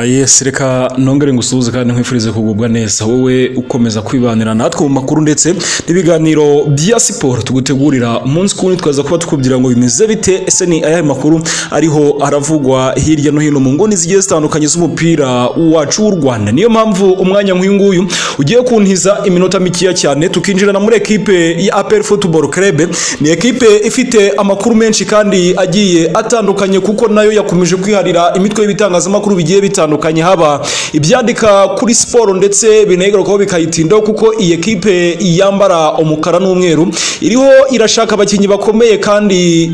yes reka nongere ngusuhuze kandi nkwifurize kugubwa neza wowe ukomeza kwibanira natwe mu makuru ndetse n'ibiganiro bya siporo tugutegurira umunsi kuwundi twaza kuba tukubwira ngo bimeze bite ese ni ayahe makuru ariho aravugwa hirya no hino mu nguni zigiye zitandukanye z'umupira wacu w'u rwanda niyo mpamvu umwanya nk'uyu nguyu ugiye kuntiza iminota mikeya cyane tukinjirana muri ekipe ya apel football club ni ekipe ifite amakuru menshi kandi agiye atandukanye kuko nayo yakomeje kwiharira imitwe y'ibitangazamakuru bigiye bitandukanye bitandukanye haba ibyandika kuri siporo ndetse binegarukaho bikayitindaho kuko iyi ekipe yambara umukara n'umweru iriho irashaka abakinnyi bakomeye kandi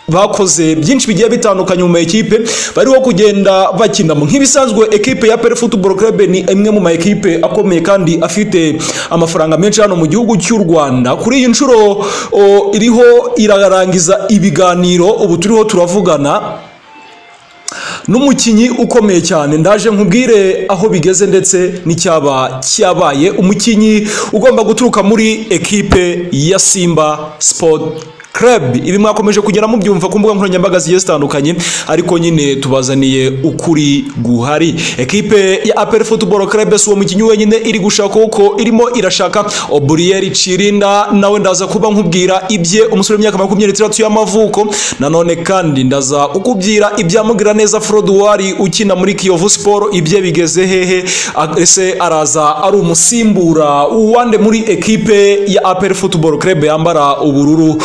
bakoze byinshi bigiye bitandukanye mu makipe bariho kugenda bakinamo nk'ibisanzwe ekipe ya pere football club ni imwe mu makipe akomeye kandi afite amafaranga menshi hano mu gihugu cy'u rwanda kuri iyi nshuro iriho irarangiza ibiganiro ubu turiho turavugana n'umukinnyi ukomeye cyane ndaje nkubwire aho bigeze ndetse n'icyaba cyabaye umukinnyi ugomba guturuka muri ekipe ya simba sport club ibi mwakomeje kugera mubyumva ku mbuga nkoranyambaga zigiye zitandukanye ariko nyine tubazaniye ukuri guhari ekipe ya apel football club si uwo mukinnyi wenyine iri gushaka uko irimo irashaka oburiyeri cirinda nawe ndaza kuba nkubwira ibye umusore w'imyaka makumyabiri n'itandatu y'amavuko nanone kandi ndaza kukubwira ibyamugira neza froduwari ukina muri kiyovu siporo ibye bigeze hehe ese araza ari umusimbura wande muri ekipe ya apel football club yambara ubururu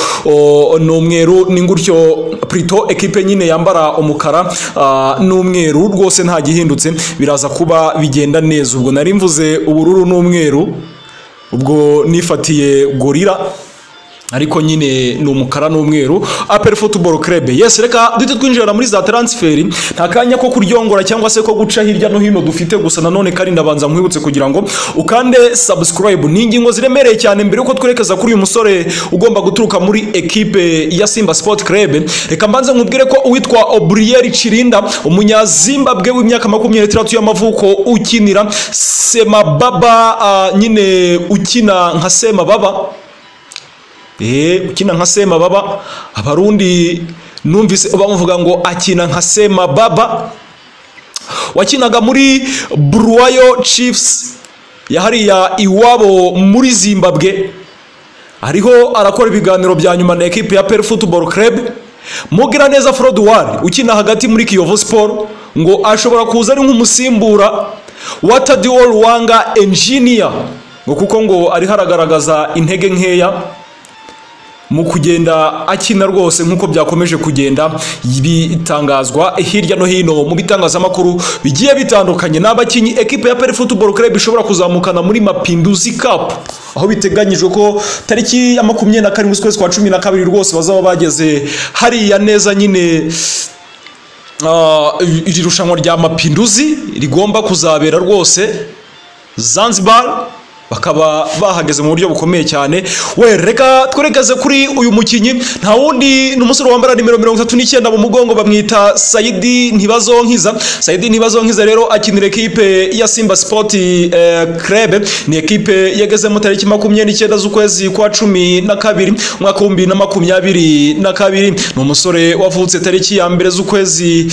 ni umweru ni gutyo prito ekipe nyine yambara umukara n'umweru rwose nta gihindutse biraza kuba bigenda neza ubwo nari mvuze ubururu n'umweru ubwo nifatiye gorira ariko nyine ni umukara n'umweru apel football club yes reka duhite twinjira muri za transferi nta kanya ko kuryongora cyangwa se ko guca hirya no hino dufite gusa nanone kandi ndabanza nkwibutse kugira ngo ukande subscribe ni ingingo ziremereye cyane mbere yuko twerekeza kuri uyu musore ugomba guturuka muri ekipe ya simba sport club reka mbanze nkubwire ko uwitwa obrieri cirinda umunyazimbabwe w'imyaka makumyabiri n'itandatu y'amavuko ukinira semababa uh, nyine ukina nka semababa ukina nka sema baba abarundi numvise bamuvuga ngo akina nka sema baba wakinaga muri buruwayo cifusi yahariya iwabo muri zimbabwe ariho arakora ibiganiro bya nyuma na ekipi ya peri futuboro kerebe mugira neza foruduwari ukina hagati muri kiyovu siporo ngo ashobora kuza ari nk'umusimbura wa tadiwo ruwanga enjiniya ngo kuko ngo ariho aragaragaza intege nkeya mu kugenda akina rwose nk'uko byakomeje kugenda bitangazwa hirya no hino mu bitangazamakuru bigiye bitandukanye ni abakinnyi ekipe ya peri futuboro kerebe ishobora kuzamukana muri mapinduzi kapu aho biteganyijwe ko tariki ya makumyabiri na karindwi ukwezi kwa cumi na kabiri rwose bazaba bageze hariya neza nyine iri rushanwa rya mapinduzi rigomba kuzabera rwose zanzibar bakaba bahageze mu buryo bukomeye cyane we reka twerekeze kuri uyu mukinnyi nta wundi ni umusore wambara nimero mirongo itatu n'icyenda mu mugongo bamwita sayidi ntibazonkiza sayidi ntibazonkiza rero akinira ekipe ya simba sipoti kerebe ni ekipe yagezemo tariki makumyabiri n'icyenda z'ukwezi kwa cumi na kabiri umwaka w'ibihumbi na makumyabiri na kabiri ni umusore wavutse tariki ya mbere z'ukwezi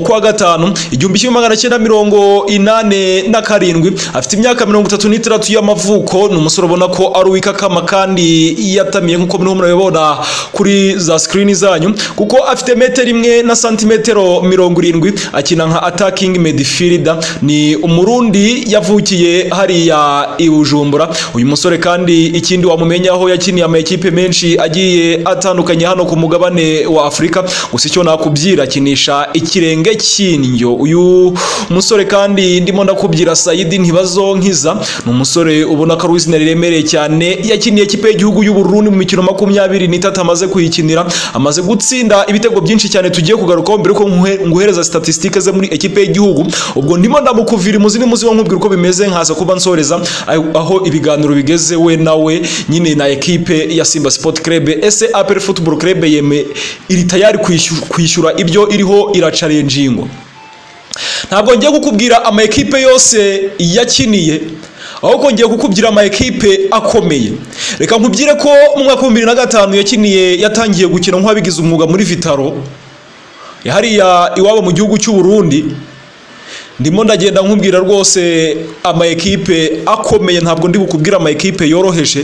kwa gatanu igihumbi kimwe magana cyenda mirongo inane na karindwi afite imyaka mirongo itatu n'itandatu y'amavuko y'amavuko ni umusore ubona ko ari uw'ikakama kandi yatamiye nk'uko muriho murabibona kuri za sikirini zanyu kuko afite metero imwe na santimetero mirongo irindwi akina nka atakingi medifirida ni umurundi yavukiye hariya i bujumbura uyu musore kandi ikindi wamumenya aho yakiniye amakipe menshi agiye atandukanye hano ku mugabane wa afurika gusa icyo nakubyira akinisha ikirenge cy'indyo uyu musore kandi ndimo ndakubyira sayidi ntibazonkiza ni umusore ubona ko ari izina riremereye cyane yakiniye ikipe y'igihugu y'uburundi mu mikino makumyabiri n'itatu amaze kuyikinira amaze gutsinda ibitego byinshi cyane tugiye kugarukaho mbere yuko nguhereza statisitike ze muri ekipe y'igihugu ubwo ndimo ndamukuvira imuzi n'imuzi wo nkubwira uko bimeze nkaza kuba nsoreza aho ibiganiro bigeze we nawe nyine na ekipe ya simba sport club ese apel football club yeme iri tayari kwishyura ibyo iriho iracarenjingo ntabwo ngiye kukubwira ama ekipe yose yakiniye ahubwo ngiye kukubwira ama ekipe akomeye reka nkubwire ko mu mwaka w'ibihumbi bibiri na gatanu yakiniye yatangiye gukina nk'uwabigize umwuga muri vitaro hariya iwabo mu gihugu cy'uburundi ndimo ndagenda nkubwira rwose ama ekipe akomeye ntabwo ndi bukubwira ama ekipe yoroheje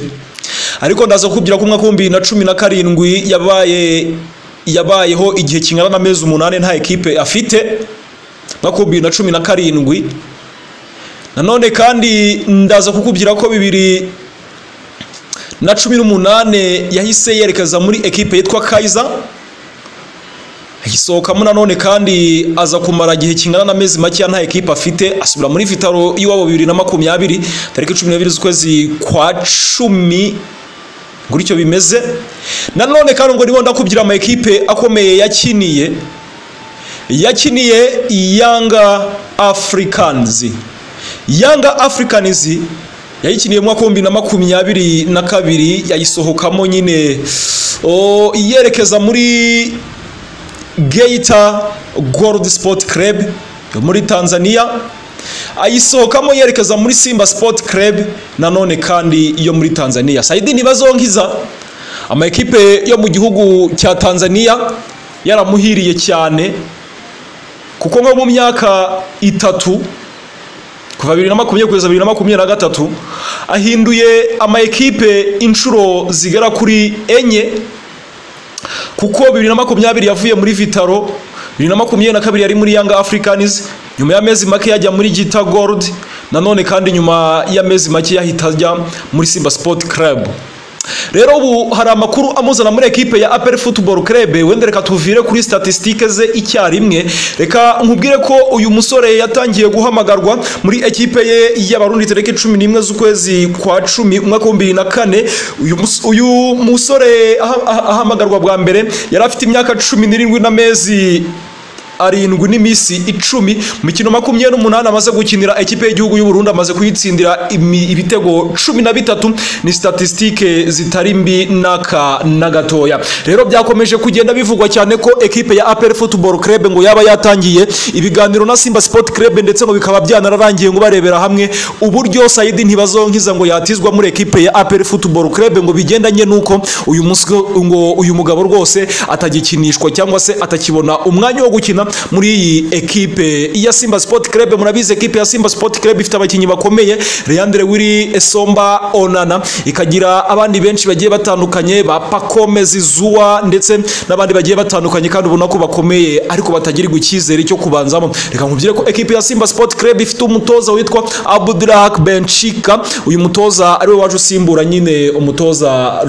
ariko ndaza kukubwira ko umwaka w'ibihumbi bibiri na cumi na karindwi yabaye yabayeho igihe kingana n'amezi umunani nta ekipe afite umwaka w'ibihumbi bibiri na cumi na karindwi nanone kandi ndaza kukubwira ko bibiri na cumi n'umunani yahise yerekeza muri ekipe yitwa kayiza ayisohokamo nanone kandi aza kumara igihe kingana n'amezi makeya nta ekipe afite asubira muri vitaro y'iwabo bibiri na makumyabiri tariki cumi n'ebyiri z'ukwezi kwa cumi gutyo bimeze nanone kandi ubwo nibo ndakubwira ama ekipe akomeye yakiniye yakiniye yanga afurikanizi yanga afurikanizi yayikiniye mu mwaka w'ibihumbi bibiri na makumyabiri na kabiri yayisohokamo nyine o, yerekeza muri Geita Gold Sport Club yo muri Tanzania ayisohokamo yerekeza muri Simba Sport Club nanone kandi yo muri Tanzania Saidi Ntibazonkiza ama ekipe yo mu gihugu cya Tanzania yaramuhiriye cyane kuko nko mu myaka itatu kuva bibiri na makumyabiri kugeza bibiri na makumyabiri na gatatu ahinduye ama ekipe inshuro zigera kuri enye kuko bibiri na makumyabiri yavuye muri vitaro bibiri na makumyabiri na kabiri yari muri yanga afurikanizi nyuma y'amezi make yajya muri gita gorudi nanone kandi nyuma y'amezi make yahita ajya muri simba sipoti karabu rero ubu hari amakuru amuzana muri ekipe ya aperi futuboro kerebe wenda reka tuvire kuri statisitike ze icyarimwe reka nkubwire ko uyu musore yatangiye guhamagarwa muri ekipe ye y'abarundi tariki cumi n'imwe z'ukwezi kwa cumi umwaka w'ibihumbi bibiri na kane uyu mus- uyu musore aha- aha- ahamagarwa bwa mbere yari afite imyaka cumi n'irindwi n'amezi arindwi n'iminsi icumi mu mikino makumyabiri n'umunani amaze gukinira ekipe y'igihugu y'uburundi amaze kuyitsindira imi- ibitego cumi na bitatu ni statisitike zitari mbi n'aka na gatoya rero byakomeje kugenda bivugwa cyane ko ekipe ya aperi futuboro kerebe ngo yaba yatangiye ibiganiro na simba sipoti kerebe ndetse ngo bikaba byanararangiye ngo barebera hamwe uburyo sayidi ntibazonkiza ngo yatizwa muri ekipe ya aperi futuboro kerebe ngo bigendanye n'uko uyu munsi ngo uyu mugabo rwose atagikinishwa cyangwa se atakibona umwanya wo gukina muri iyi ekipe ya simba sipoti kerebe murabizi ekipe ya simba sipoti kerebe ifite abakinnyi bakomeye leandre wiri esomba onana ikagira abandi benshi bagiye batandukanye ba pakome zizuwa ndetse n'abandi bagiye batandukanye kandi ubona ko bakomeye ariko batagirirwa icyizere cyo kubanzamo reka nkubwire ko ekipe ya simba sipoti kerebe ifite umutoza witwa abudurahak benchika uyu mutoza ariwe waje usimbura nyine umutoza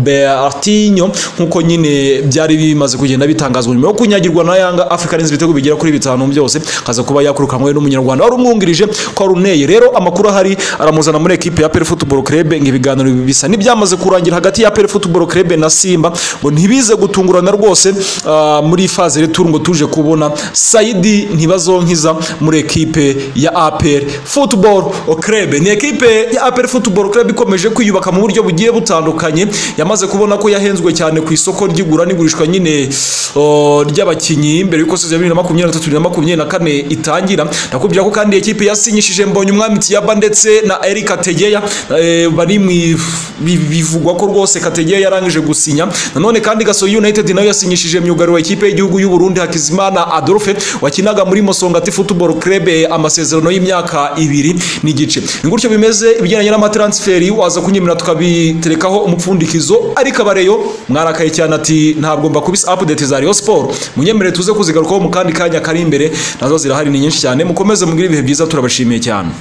robertinho nk'uko nyine byari bimaze kugenda bitangazwa nyuma yo kunyagirwa na yanga africans ibitego bigera kuri bitanu byose akaza kuba yakwirukanwe n'umunyarwanda wari umwungirije ko ari uneye rero amakuru ahari aramuzana muri ekipe ya peri futuboro kerebe ngo ibiganiro bisa n'ibyamaze kurangira hagati ya peri futuboro kerebe na simba ngo ntibize gutungurana rwose ah, muri faze returu ngo tuje kubona sayidi ntibazonkiza muri ekipe ya aperi futuboro kerebe ni ekipe ya aperi futuboro kerebe ikomeje kwiyubaka mu buryo bugiye butandukanye yamaze kubona ko yahenzwe cyane ku isoko ry'igura n'igurishwa nyine o, ry'abakinnyi mbere y'uko sezo ya bibiri na makumyabiri na gatatu bibiri na makumyabiri na kane itangira nakubwira ko kandi ekipe yasinyishije mbonye umwami tiyaba ndetse na erika tegeya eh, bari mu i- bi- bivugwa ko rwose kategeya yarangije gusinya nanone kandi gasogi united nayo yasinyishije myugariro wa ekipe y'igihugu y'uburundi hakizimana adolphe wakinaga muri mosongati futuboro kerebe amasezerano y'imyaka ibiri n'igice ni gutyo bimeze ibijyanye n'amatransferi waza kunyemera tukabiterekaho umupfundikizo ariko abareyo mwarakaye cyane ati ntabwo mbakubise update za Rayon Sport munyemerere tuze kuzigarukaho mu kandi kanya kari imbere nazo zirahari ni nyinshi cyane mukomeze mugire ibihe byiza turabashimiye cyane